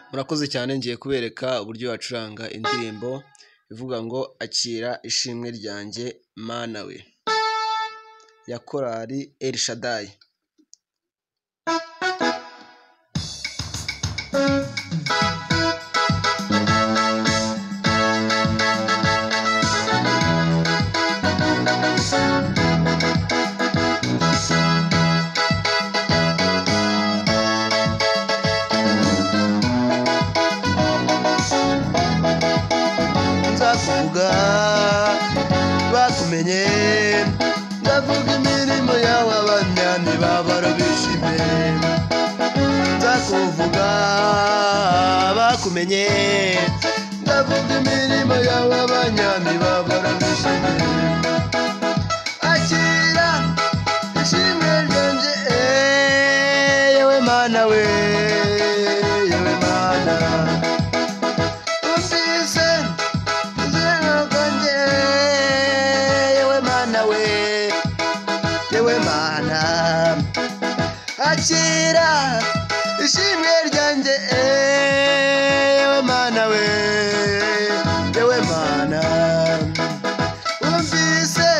Murakoze cyane ngiye kubereka uburyo bacuranga indirimbo ivuga ngo akira ishimwe ryanjye Mana we ya korali Elshadayi. nzakuvuga batumenye ndavuga imirimo yawe abanyami babara bishime nzakuvuga bakumenye ndavuga imirimo yawe abanyami babara bishime akira ishimwe ryanjye eh, yewe mana we yewe mana umvise yewe mana we yewe mana akira ishimwe ryanjye yewe mana we yewe mana wumvise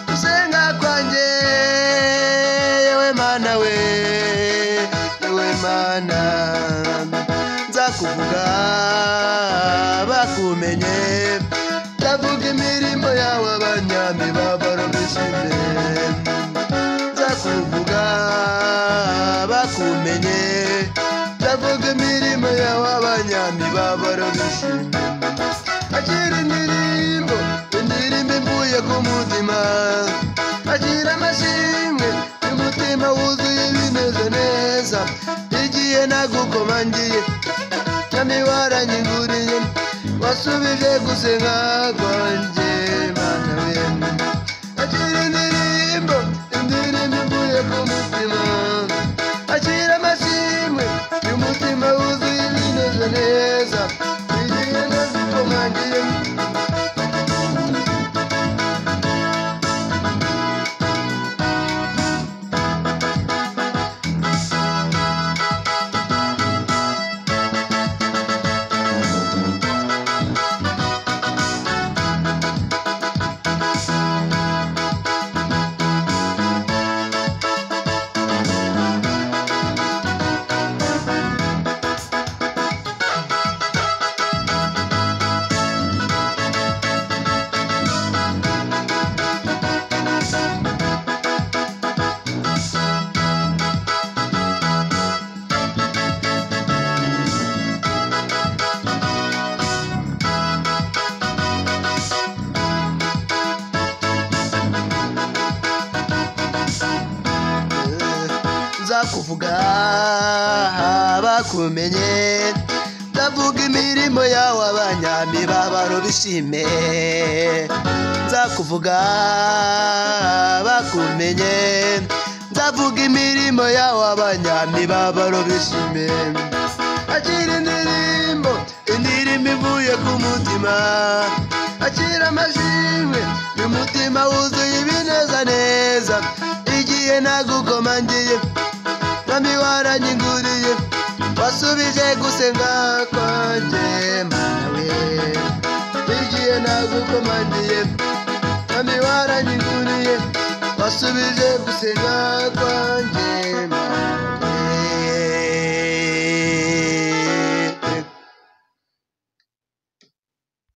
gusenga kwanjye yewe mana we yewe mana nzakuvuga bakumenye ndavuga imirimo yawe abanyami babarobishije nzakuvuga bakumenye ndavuga imirimo yawe abanyami babarobishije akira indirimbo indirimbo imvuye ku mutima akira amashimwe y'umutima wuzuye bimeze neza igihe nagukomangiye Nyami waranyiguriye wasubije gusenga kwanjye mana we akira indirimbo indirimbo ivuye ku mutima akira amashimwe y'umutima wuzuye ibineze neza igihe nagukomangiye nzakuvuga bakumenye ndavuga imirimo yawe abanyami babaro bishime nzakuvuga bakumenye ndavuga imirimo yawe abanyami babaro bishime akira indirimbo indirimbo ivuye ku mutima akira amashimwe y'umutima wuzuye ibineza neza igihe nagukomangiye mwami waranyiguriye wasubije gusenga kwanjye mana we igihe nagukomangiye mwami waranyiguriye wasubije gusenga